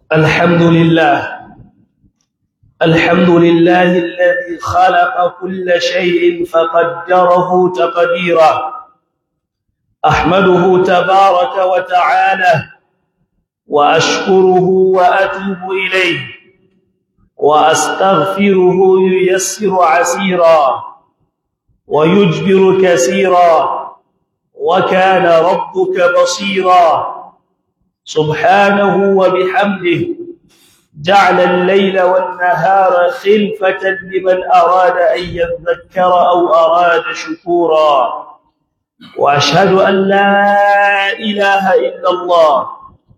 الحمد لله الحمد لله الذي خلق كل شيء فقدره تقديرا أحمده تبارك وتعالى وأشكره وأتوب إليه وأستغفره ييسر عسيرا ويجبر كثيرا وكان ربك بصيرا سبحانه وبحمده جعل الليل والنهار خلفة لمن أراد أن يذكر أو أراد شكورا وأشهد أن لا إله إلا الله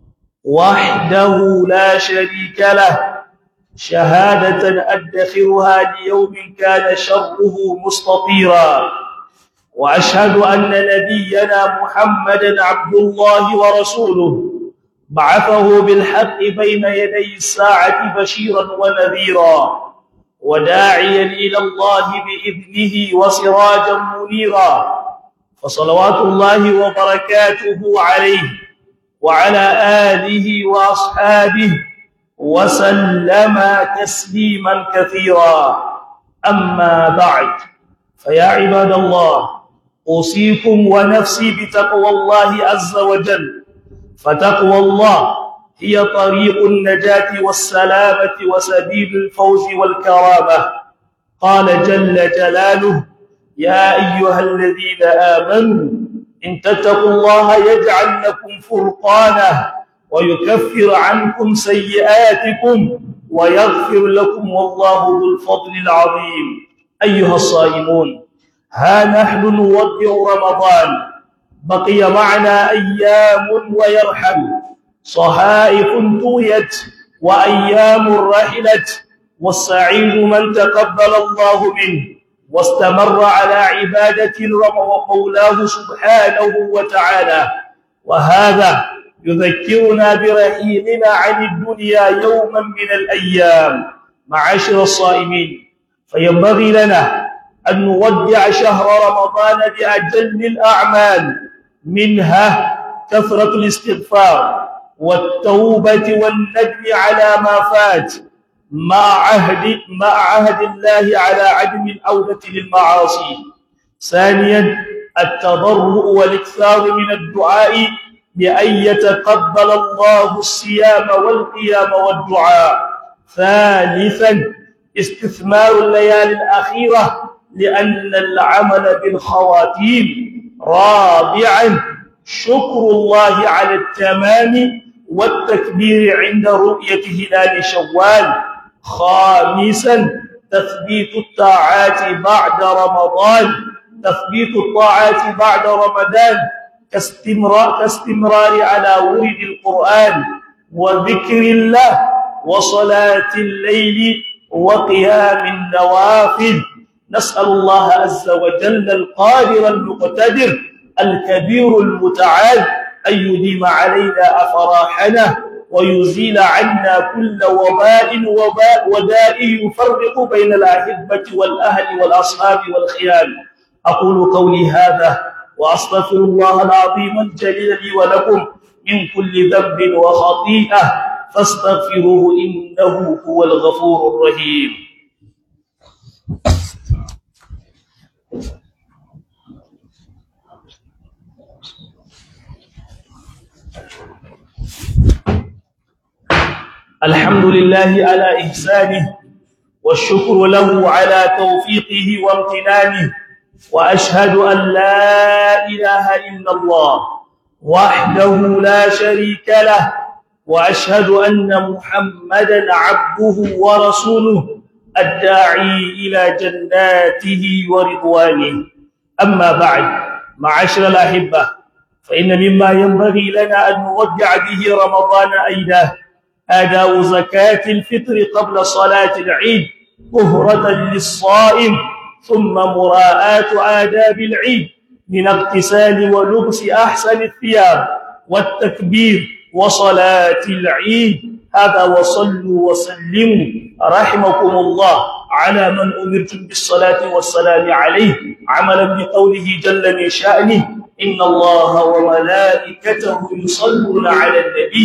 وحده لا شريك له شهادة أدخرها ليوم كان شره مستطيرا وأشهد أن نبينا محمدا عبد الله ورسوله بعثه بالحق بين يدي الساعة بشيرا ونذيرا وداعيا إلى الله بإذنه وسراجا منيرا فصلوات الله وبركاته عليه وعلى آله وأصحابه وسلم تسليما كثيرا أما بعد فيا عباد الله أوصيكم ونفسي بتقوى الله عز وجل فتقوى الله هي طريق النجاة والسلامة وسبيل الفوز والكرامة قال جل جلاله يا أيها الذين آمنوا إن تتقوا الله يجعل لكم فرقانا ويكفر عنكم سيئاتكم ويغفر لكم والله ذو الفضل العظيم أيها الصائمون ها نحن نودع رمضان بقي معنا أيام ويرحل صحائف طويت وأيام رحلت والسعيد من تقبل الله منه واستمر على عبادة مولاه سبحانه وتعالى وهذا يذكرنا برحيلنا عن الدنيا يوما من الأيام معاشر الصائمين فينبغي لنا أن نودع شهر رمضان بأجل الأعمال منها كثرة الاستغفار والتوبة والندم على ما فات مع عهد مع عهد الله على عدم العودة للمعاصي ثانيا التضرع والاكثار من الدعاء بأن يتقبل الله الصيام والقيام والدعاء ثالثا استثمار الليالي الأخيرة لأن العمل بالخواتيم رابعا شكر الله على التمام والتكبير عند رؤية هلال شوال خامسا تثبيت الطاعات بعد رمضان تثبيت الطاعات بعد رمضان كاستمرار, كاستمرار على ورد القرآن وذكر الله وصلاة الليل وقيام النوافل نسأل الله عز وجل القادر المقتدر الكبير المتعال أن يديم علينا أفراحنا ويزيل عنا كل وباء وباء وداء يفرق بين الأحبة والأهل والأصحاب والخيال أقول قولي هذا وأستغفر الله العظيم الجليل لي ولكم من كل ذنب وخطيئة فاستغفروه إنه هو الغفور الرحيم الحمد لله على إحسانه والشكر له على توفيقه وامتنانه وأشهد أن لا إله إلا الله وحده لا شريك له وأشهد أن محمدا عبده ورسوله الداعي إلى جناته ورضوانه أما بعد معاشر الأحبة فإن مما ينبغي لنا أن نودع به رمضان أيضا أداء زكاة الفطر قبل صلاة العيد طهرة للصائم ثم مراءاة آداب العيد من اغتسال ولبس أحسن الثياب والتكبير وصلاة العيد هذا وصلوا وسلموا رحمكم الله على من أمرتم بالصلاة والسلام عليه عملا بقوله جل من شأنه إن الله وملائكته يصلون على النبي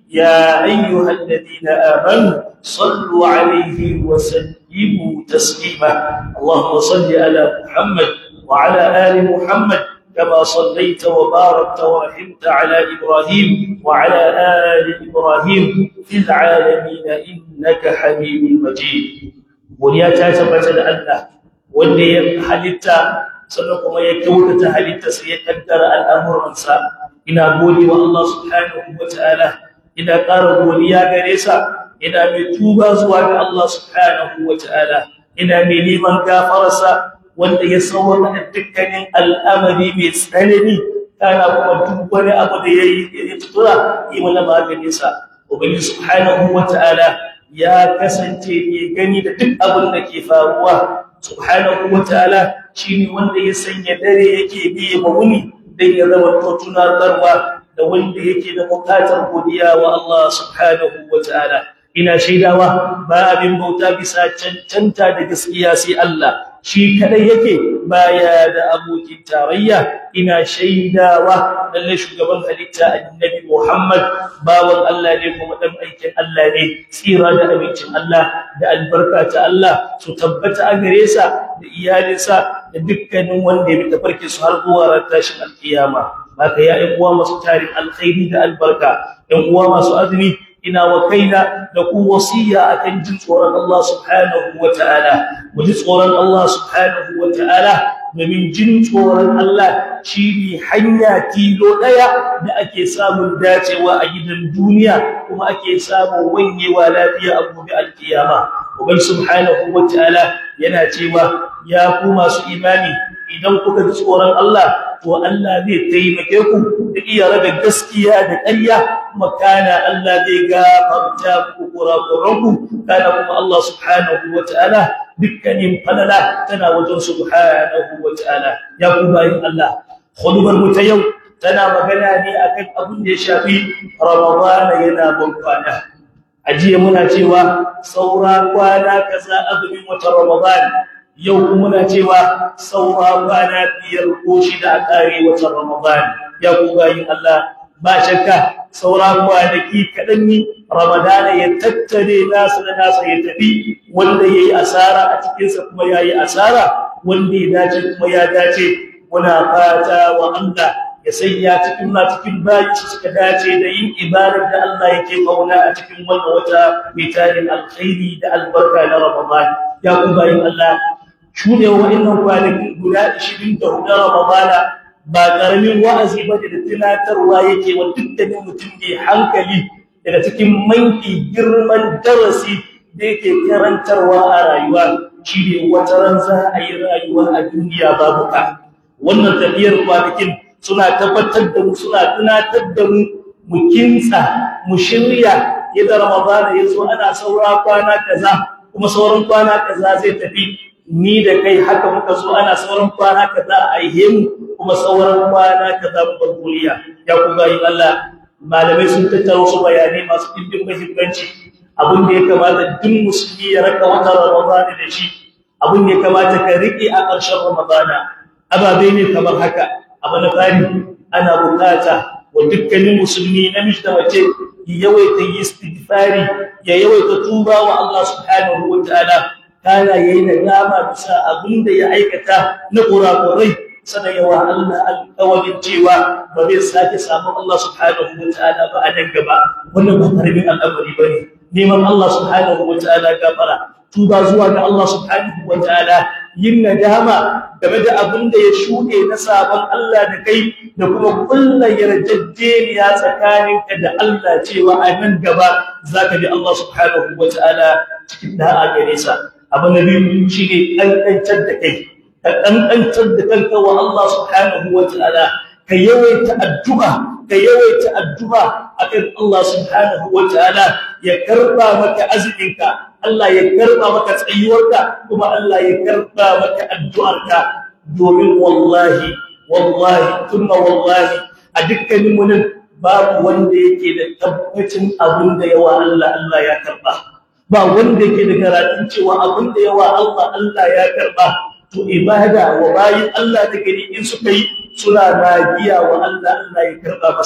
يا أيها الذين آمنوا صلوا عليه وسلموا تسليما اللهم صل على محمد وعلى آل محمد كما صليت وباركت ورحمت على إبراهيم وعلى آل إبراهيم في العالمين إنك حميد مجيد وليا تثبت الله واللي حلتا sannan kuma ya kyautata halittarsa ya kaddara al'amuransa ina gode wa Allah subhanahu wa ta'ala ina ƙara godiya gare sa ina mai tuba zuwa ga Allah subhanahu wa ta'ala ina mai neman gafararsa wanda ya sauwaka dukkanin al'amari mai tsanani kana kuma duk wani abu da yayi ya tutura yi mana maganin sa ubangiji subhanahu wa ta'ala ya kasance ne gani da duk abin da ke faruwa subhanahu wa ta'ala shine wanda ya sanya dare yake biye ma wuni dan ya zama to tunatarwa da wanda yake da bukatar godiya wa Allah subhanahu wa ta'ala ina shaidawa ba abin bauta bisa cancanta da gaskiya sai Allah shi kadai yake baya da abokin tarayya ina shaidawa lalle shugaban halitta annabi Muhammad bawan Allah ne kuma dan aikin Allah ne tsira da abincin Allah da albarka ta Allah su tabbata a gare sa da iyalinsa da dukkanin wanda ya bi tafarkin su har zuwa ran tashin alkiyama haka ya ƴan uwa masu tarin alkhairi da albarka ƴan uwa masu azumi ina wa kaina da ku wasiya akan jin tsoron Allah subhanahu wataala mu ji tsoron Allah subhanahu wataala domin jin tsoron Allah shine hanya tilo daya da ake samun dacewa a gidan duniya kuma ake samun wanyewa lafiya a gobe alkiyama ubai subhanahu wataala yana cewa ya ku masu imani idan kuka ji tsoron Allah to Allah zai taimake ku da iya rabe gaskiya da ƙarya kuma kana Allah zai gafarta muku kurakuranku kana kuma Allah subhanahu wataala dukkanin falala tana wajen subhanahu wataala ya ku bayin Allah khudbar mu ta yau tana magana ne akan abin da ya shafi Ramadan yana ban kwana ajiye muna cewa saura kwana kaza azumin wata Ramadan yau kuma muna cewa saura kwana biyar ko shida a kare watan Ramadan ya ku bayin Allah ba shakka saura kwanaki kadan ne Ramadan ya tattare nasu da nasa ya tafi wanda yayi asara a cikin sa kuma yayi asara wanda ya dace kuma ya dace muna fata wa Allah ya sanya cikin na cikin bayi su suka dace da yin ibadar da Allah yake kauna a cikin wannan wata mai tarin alkhairi da albarka na Ramadan ya ku bayin Allah shuɗe wa'annan kwanaki guda 24 na Ramadana ba ƙaramin wa'azi ba da tunatarwa yake wa dukkanin mutum mai hankali daga cikin manki girman darasi da yake karantarwa a rayuwa shi ne wata ran za a yi rayuwa a duniya babu ka wannan tafiyar kwanakin suna tabbatar da mu suna tunatar da mu mu kintsa mu shirya yadda Ramadana ya zo ana saura kwana kaza kuma sauran kwana kaza zai tafi ni da kai haka muka so ana sauran kwana kaza a yi mu kuma sauran kwana kaza mu bar duniya ya ku bayin Allah malamai sun tattaro su bayanai masu dimbin muhimmanci abin da ya kamata duk musulmi ya raka wata Ramadan da shi abin da ya kamata ka rike a ƙarshen Ramadan ababe ne kamar haka abu na fari ana bukata wa dukkanin musulmi namiji da mace ya yawaita istighfari ya yawaita tuba wa Allah subhanahu wa ta'ala kana yayi nadama bisa abinda ya aikata na kurakurai sanan yawa Allah alƙawarin cewa ba zai sake samu Allah subhanahu wataala ba a nan gaba wannan ba karbin al'amari bane neman Allah subhanahu wataala gafara tuba zuwa ga Allah subhanahu wataala yin nadama game da abinda ya shuɗe na sabon Allah da kai da kuma kullu yarjejeniya tsakaninka da Allah cewa a nan gaba zaka bi Allah subhanahu wataala cikin da'a gare sa abu na biyu shi ne ƙanƙantar da kai ka ƙanƙantar da kanka wa Allah subhanahu wa ta'ala ka yawaita addu'a ka yawaita addu'a akan Allah subhanahu wa ta'ala ya karba maka azuminka Allah ya karba maka tsayuwarka kuma Allah ya karba maka addu'arka domin wallahi wallahi thumma wallahi a dukkanin mu babu wanda yake da tabbacin abin da yawa Allah Allah ya karba ba wanda yake da karatun cewa abin da yawa Allah Allah ya karba to ibada wa bayin Allah da gari in suka yi suna magiya wa Allah Allah ya karba masa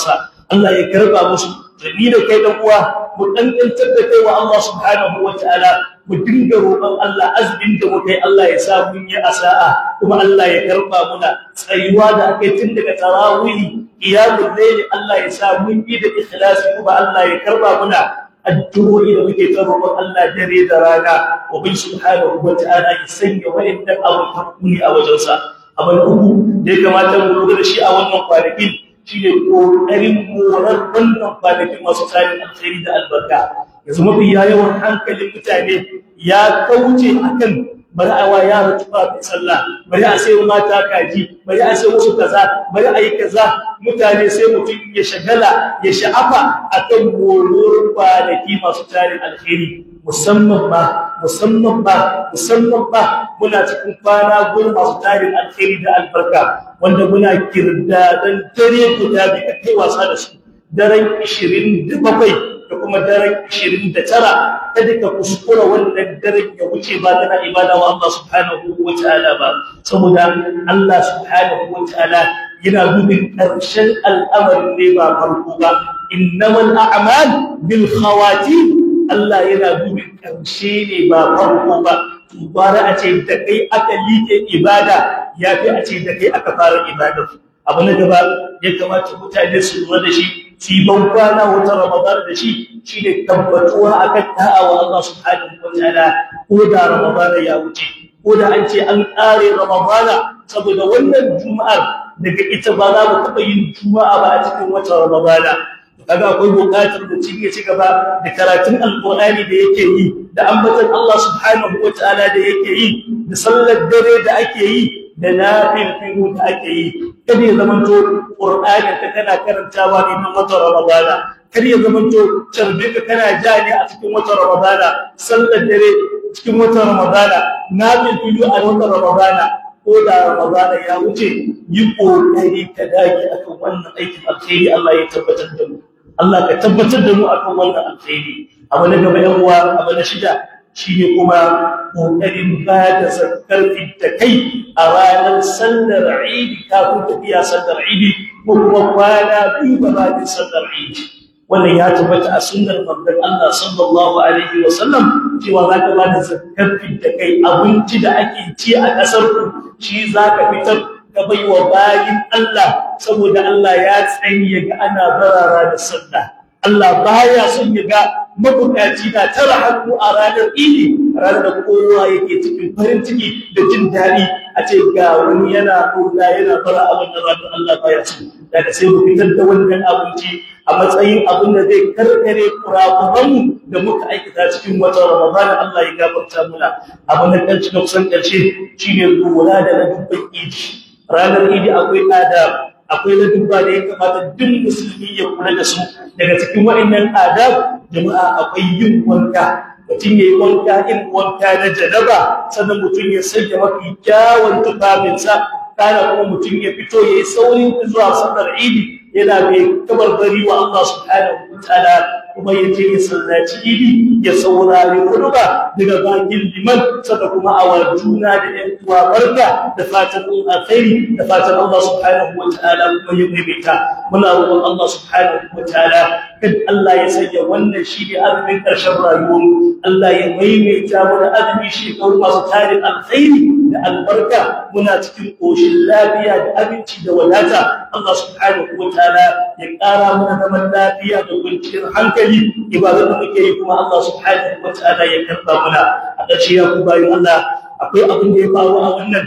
Allah ya karba musu ni da kai dan uwa mu dangantar da kai wa Allah subhanahu wataala mu dinga roƙon Allah azumin da muka yi Allah ya sa mun yi asa'a kuma Allah ya karba muna tsayuwa da aka yi tun daga tarawih qiyamul layl Allah ya sa mun yi da ikhlasi kuma Allah ya karba muna addu'o'i da muke ta roƙon Allah dare da rana wa bin subhanahu wataala ya sanya wa'annan abun hakuri a wajensa abin uku da ya kamata mu lura da shi a wannan kwanakin shine kokarin morar wannan kwanakin masu tsarin alkhairi da albarka yanzu mafi yawan hankalin mutane ya kauce akan bari a wa yara tufa mai sallah bari a sai mata kaji bari a sai musu kaza bari a yi kaza mutane sai mutum ya shagala ya sha'afa akan morar kwanaki masu tsarin alkhairi musamman ba musamman ba musamman ba muna cikin kwana gurin masu tarin alkhairi da albarka wanda muna kirda dan dare guda bi kai wasa da su daren 27 da kuma daren 29 kada ka kuskura wannan daren ya wuce ba kana ibada wa Allah subhanahu wataala ba saboda Allah subhanahu wataala yana dubin karshen al'amarin ne ba farko ba innamal a'mal bil khawatim Allah yana dubin ƙarshe ne ba farko ba bara a ce da kai aka like ibada ya fi a ce da kai aka fara ibada abu na gaba ya kamata mutane su lura da shi su ban kwana wata ramadan da shi shine tabbatuwa akan da'a wa Allah subhanahu wataala ko da ramadan ya wuce ko da an ce an ƙare ramadan saboda wannan juma'ar daga ita ba za mu taɓa yin juma'a ba a cikin wata ramadan kaga akwai buƙatar da ci ci gaba da karatun alƙur'ani da yake yi da ambaton Allah subhanahu wataala da yake yi da sallar dare da ake yi da nafilfilu da ake yi kada ya zamanto qur'ani ka kana karantawa ne na wata ramadana kada ya zamanto tarbi ka kana ja ne a cikin wata ramadana sallar dare cikin wata ramadana nafilfilu a wata ramadana ko da ramadana ya wuce yi kokari ka dage akan wannan aikin alkhairi Allah ya tabbatar da mu Allah ka tabbatar da mu akan wannan alkhairi abu na gaba yan uwa abu na shida shine kuma kokarin ba da zakar da kai a ranar sallar Eid kafin tafiya sallar Eid ko kuma kwana biyu ba da sallar Eid wannan ya tabbata a sunnar manzon Allah sallallahu alaihi wasallam cewa zaka ba da zakar da kai abinci da ake ci a kasar ku shi zaka fitar ka baiwa bayin Allah saboda Allah ya tsaye ga ana barara da sallah Allah baya son ya ga mabukaci na tara hannu a ranar idi ranar da kowa yake cikin farin ciki da jin daɗi a ce ga wani yana ɗoga yana fara abin da ranar Allah baya so daga sai mu fitar da wannan abinci a matsayin abin da zai karkare kurakuranmu da muka aikata cikin watan Ramadan Allah ya gafarta muna abu na ƙarshe na kusan ƙarshe shine lura da ladubban idi ranar idi akwai adab akwai ladubba da ya kamata duk musulmi ya kula da su daga cikin waɗannan adab jama'a akwai yin wanka mutum ya yi wanka in wanka na janaba sannan mutum ya sanya mafi kyawun tufafinsa kana kuma mutum ya fito ya yi saurin zuwa sallar idi yana mai kabarbari wa Allah subhanahu wa ta'ala kuma ya je ya sallaci idi ya saurari huduba daga bakin liman sada kuma a juna da ƴan uwa barka da fatan alkhairi da fatan Allah subhanahu wa ta'ala kuma ya maimaita muna roƙon Allah subhanahu wa ta'ala kad Allah ya sanya wannan shi ne azumin ƙarshen rayuwar Allah ya maimaita mana azumi shi masu tarin alkhairi da albarka muna cikin koshin lafiya da abinci da wadata Allah subhanahu wa ta'ala ya ƙara mana zaman lafiya da kwanciyar hankali ibadar da muke yi kuma Allah subhanahu wa ta'ala ya karba mana a ƙarshe ya ku bayan Allah akwai abin da ya faru a wannan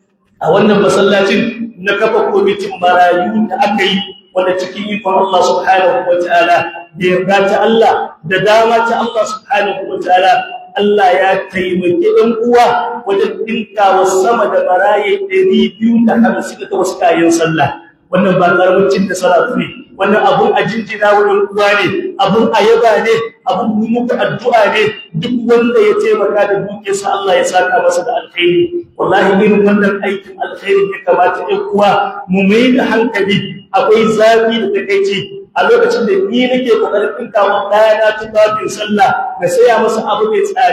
a wannan masallacin na kafa kwamitin marayu da aka yi wanda cikin ikon Allah subhanahu wa ta'ala da yarda ta Allah da dama ta Allah subhanahu wa ta'ala Allah ya taimake ɗan uwa wajen dinkawa sama da baraye 250 da wasu kayan sallah wannan ba karamin cin da salatu ne wannan abun a jinjina wurin uwa ne abun a yaba ne abun muka addu'a ne duk wanda ya taimaka da dukiyarsa Allah ya saka masa da alkhairi wallahi irin wannan aikin alkhairi ya kamata ɗan uwa mu mai da hankali akwai zafi da takeici a lokacin da ni nake kokarin dinka wa ɗana tufafin sallah na saya masa abu mai tsada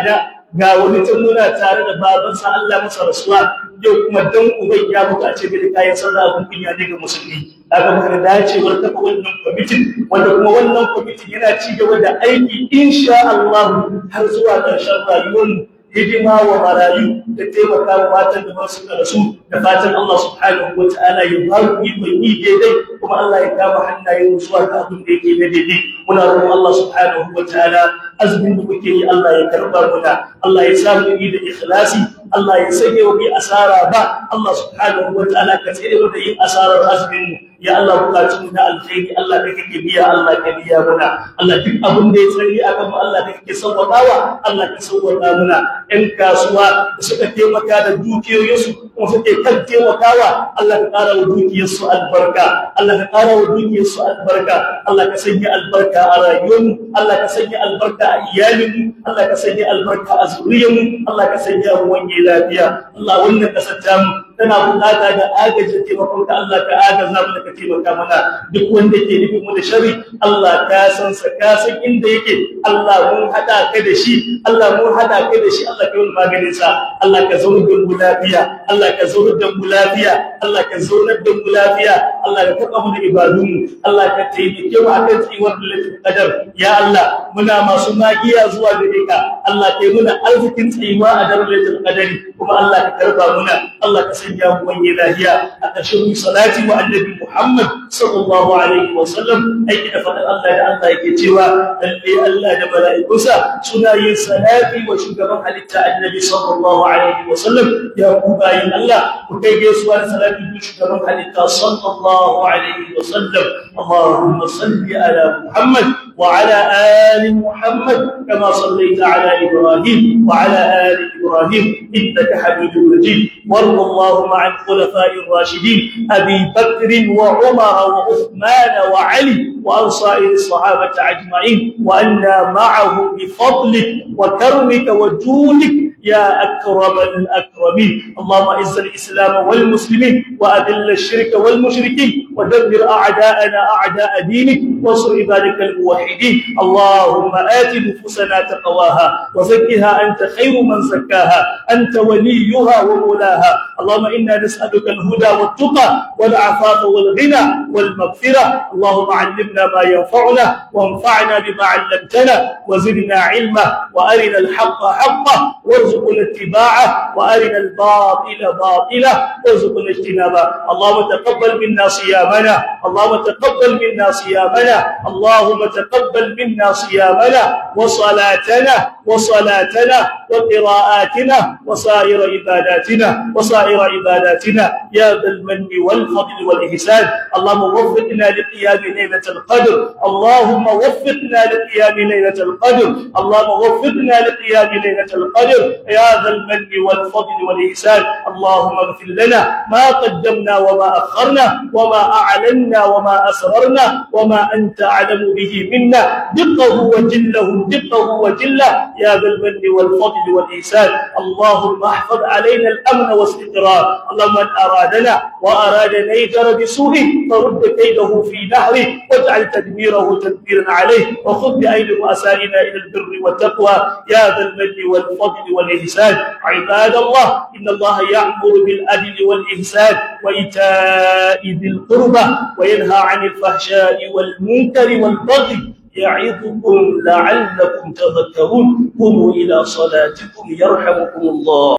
ga wani can muna tare da babansa Allah masa rasuwa yau kuma dan uban ya mutu a ce bai kayan sallah abun kunya ne ga musulmi aka muka dacewar kafa wannan kwamitin wanda kuma wannan kwamitin yana ci gaba da aiki insha Allah har zuwa ƙarshen rayuwarmu hidima wa marayu da taimaka wa matan da ba su karasu da fatan Allah subhanahu wa ta'ala ya ba mu ikon yi daidai kuma Allah ya kama hannayen zuwa ga abin da yake na daidai muna roƙon Allah subhanahu wa ta'ala azumin da muke yi Allah ya karba muna Allah ya sa mu yi da ikhlasi Allah ya sanya wa bi asara ba Allah subhanahu wa ta'ala ka tsere mu da yin asarar azumin mu ya Allah bukatun mu na alkhairi Allah ka kake biya Allah ka biya muna Allah duk abin da ya tsari akan mu Allah ka kake sauwaƙawa Allah ka sauwaƙa muna ƴan kasuwa da suka taimaka da dukiyoyinsu kuma suke kan taimakawa Allah ka ƙara wa dukiyarsu albarka Allah ka ƙara wa dukiyarsu albarka Allah ka sanya albarka a rayuwarmu Allah ka sanya albarka a iyalinmu Allah ka sanya albarka a zuriyarmu Allah ka sanya mu wanye lafiya Allah wannan kasar tamu tana bukata da agajin taimakon ka Allah ka agaza mu da ka taimaka mana duk wanda ke nufin mu da shari Allah ka san sa ka san inda yake Allah mun hada ka da shi Allah mun hada ka da shi Allah ka yi maganin sa Allah ka zauna da mu lafiya Allah ka zauna da mu lafiya Allah ka zauna da mu lafiya Allah ka taba mu da ibadun mu Allah ka taimake mu akan tsiwar lailatul qadar ya Allah muna masu magiya zuwa gare ka Allah ka yi muna arzikin tsiwa a daren lailatul qadari kuma Allah ka karba muna Allah ka sanya mu wani lafiya a ƙarshen salati wa annabi Muhammad sallallahu alaihi wa sallam aiki da fadar Allah da Allah yake cewa lalle Allah da mala'ikunsa suna yin salati wa shugaban halitta annabi sallallahu alaihi wa sallam ya ku bayin Allah ku kai gaisuwa da salati ga shugaban halitta sallallahu alaihi wa sallam Allahumma salli ala Muhammad وعلى آل محمد كما صليت على إبراهيم وعلى آل إبراهيم إنك حميد مجيد وارض اللهم عن خلفاء الراشدين أبي بكر وعمر وعثمان وعلي وعن سائر الصحابة أجمعين وأنا معهم بفضلك وكرمك وجودك يا أكرم الأكرمين اللهم أعز الإسلام والمسلمين وأذل الشرك والمشركين ودمر أعداءنا أعداء دينك وانصر عبادك الموحدين اللهم آت نفوسنا تقواها وزكها أنت خير من زكاها أنت وليها ومولاها اللهم إنا نسألك الهدى والتقى والعفاف والغنى والمغفرة اللهم علمنا ما ينفعنا وانفعنا بما علمتنا وزدنا علما وأرنا الحق حقا وارزقنا اتباعه وأرنا الباطل باطلا وارزقنا اجتنابه اللهم تقبل منا صيامنا اللهم تقبل منا صيامنا اللهم تقبل منا صيامنا وصلاتنا وصلاتنا وقراءاتنا وسائر عباداتنا وسائر عباداتنا يا ذا المن والفضل والإحسان اللهم وفقنا لقيام ليلة القدر اللهم وفقنا لقيام ليلة القدر اللهم وفقنا لقيام ليلة القدر يا ذا المن والفضل والإحسان اللهم اغفر لنا ما قدمنا وما أخرنا وما أعلنا وما أسررنا وما أنت أعلم به منا دقه وجله دقه وجله يا ذا المن والفضل والإحسان اللهم احفظ علينا الأمن والاستقرار اللهم من أرادنا وأراد نيجر بسوء فرد كيده في نهره واجعل تدميره تدميرا عليه وخذ بأيدي رؤسائنا إلى البر والتقوى يا ذا المن والفضل والإحسان عباد الله إن الله يأمر بالعدل والإحسان وإيتاء ذي القربى وينهى عن الفحشاء والمنكر والبغي يعظكم لعلكم تذكرون قوموا إلى صلاتكم يرحمكم الله